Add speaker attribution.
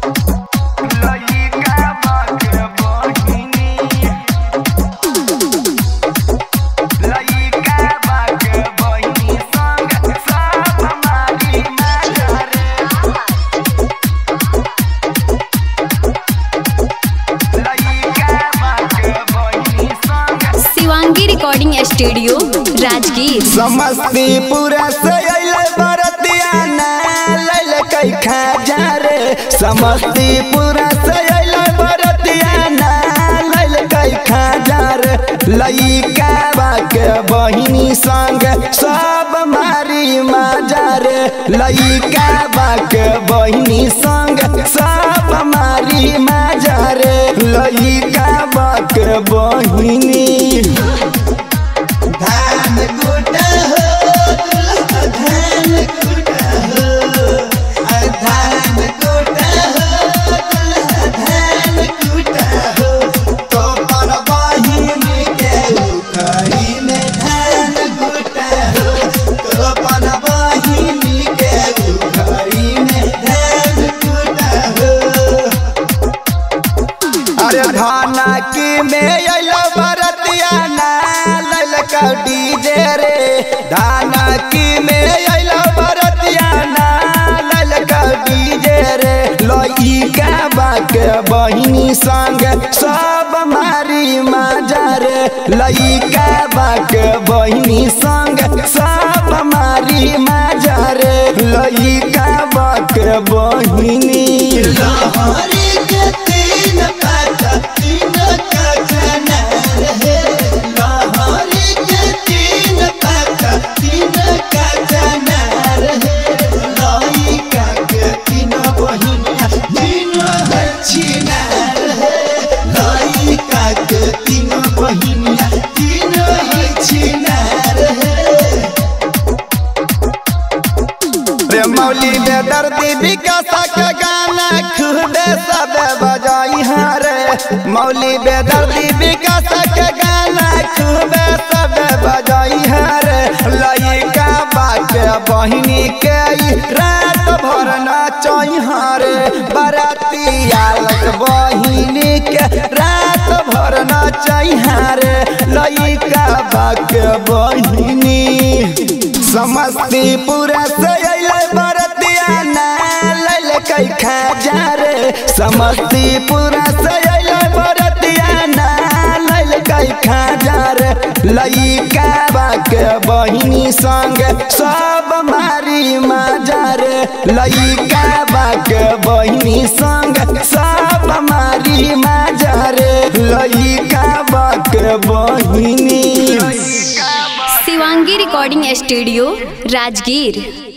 Speaker 1: लइका बाके बहिनी लइका बाके बहिनी संग सब मारी नजरे लइका बाके बहिनी संग
Speaker 2: शिवांगी रिकॉर्डिंग स्टूडियो राजगीर
Speaker 3: समस्तीपुर से अइले बरतिया ना लैल कई खाजा रे समस्तीपुर से अइले बरतिया ना लैल कई खाजा रे लइका बाके बहिनी संग सब मारी माजा रे लइका बाके बहिनी संग सब मारी माजा रे लइका बाके बहिनी धान कुटा हो दुल्हा धान कुटा हो आ धान कुटा हो दुल्हा धान कुटा हो तो पर बहिनी के उखड़ी में धान कुटा हो तो पर बहिनी के उखड़ी में धान कुटा हो अरे धाना की में अइलो बरतिया ना ललका डीजे रे धाना की में अइलो बरतिया ना ललका डीजे रे लइका बाके बहिनी संग सब मारी माजा रे लइका बाके बहिनी संग सब मारी माजा रे लइका बाके बहिनी लहरी के तीन पाता तीन का जनार है लहरी के तीन पाता तीन का जनार है लइका के तीन बहिनिया तीन है छिनार है लइका के तीन बहिनिया तीन है छिनार है रे मौली दे दर्दी विकास के गाना खुदे सब बजाई हाँ रे मौली बे दर्दी विकास के गाना खुदे सब बजाई हाँ रे लइका बाके बहिनी के ई रात भर नाचई हाँ रे बराती आलक बहिनी के रात भर नाचई हाँ रे लइका बाके बहिनी समस्तीपुर से अइले बरतिया ना लैल कई खाजा रे समस्तीपुर से अइले बरतिया ना लैल कई खाजा रे लइका बाके बहिनी संग सब मारी माजा रे लइका बाके बहिनी संग सब मारी माजा रे लइका बाके बहिनी
Speaker 2: शिवांगी रिकॉर्डिंग स्टूडियो राजगीर